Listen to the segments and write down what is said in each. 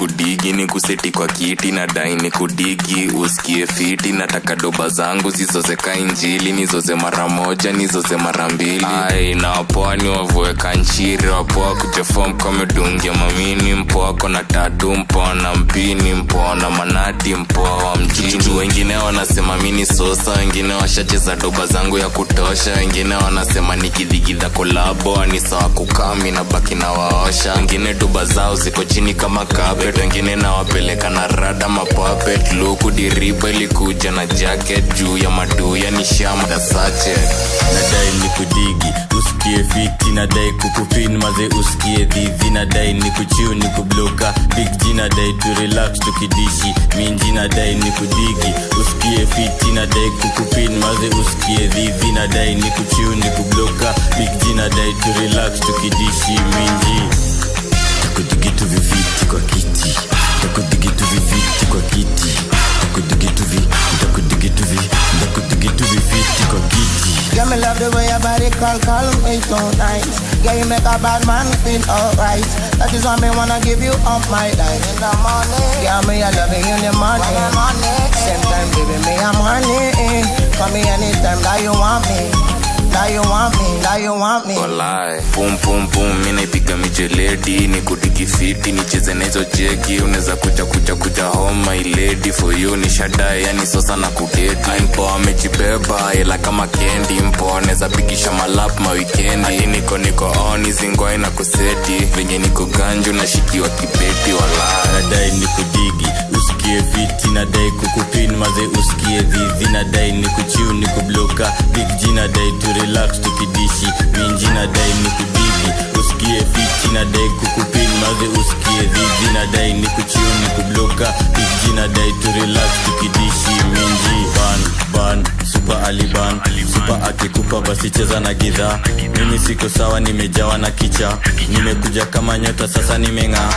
kudigi ni kuseti kwa kiti na dai ni kudigi usikie fiti nataka doba zangu zizozeka injili nizoze mara moja nizoze mara mbili ai na wapoa ni wavueka nchiri wapoa kujefom kamedungia mamini mpoako na tatu mpoa na mpini mpoa na manati mpoa wa mjini wengine wanasema mini sosa wengine washacheza doba zangu ya kutosha wengine wanasema nikidhigidha kolabo ni sawa kukami na baki na waosha wengine doba zao ziko chini kama carpet wengine nawapeleka na rada mapapet luku diriba ilikuja na jacket juu ya maduya ni shama sache nadai ni kudigi usikie fiti nadai kukupin maze usikie dhidhi nadai ni kuchiu ni kubloka big g nadai tu relax tukidishi minji nadai ni kudigi usikie fiti nadai kukupin maze usikie dhidhi nadai ni kuchiu ni kubloka big g nadai tu relax tukidishi minji takudigitu viviti kwa kiti takudigitu viviti kwa kiti takudigitu vi takudigitu vi takudigitu viviti kwa kiti Yeah, me love the way your body call, call me so nice. Yeah, you make a bad man feel alright. That is why me wanna give you up my life. In the morning, yeah, me I love you in the morning. Same time, baby, me I'm honey. Call me anytime that you want me. That you want me, that you want me. walai pum pum pum mi naipiga mijeledi ni kudigi fiti nicheze na hizo jeki unaweza kuja kuja kuja home my lady for you ni shadae yani sosa na kudeti mpo amejibeba ila kama kendi mpo anaweza pigisha malap mawikendi Ati niko niko on zingwai na kuseti venye niko ganju nashikiwa kibeti walai nadai ni kudigi usikie fiti nadai kukupin maze usikie dhidhi nadai ni kuchiu ni kubloka big g nadai tu relax tukidishi minji nadai ni kudigi usikie fiti nadai kukupin maze usikie dhidhi nadai ni kuchiu ni kubloka big g nadai tu relax tukidishi minji ban ban super aliban super akikupa basi cheza na gidhaa mimi siko sawa nimejawa na kicha nimekuja kama nyota sasa nimeng'aa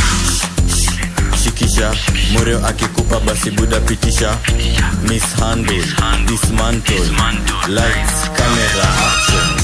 shikisha mureo akikupa basi buda pitisha mishandle dismantle lights camera action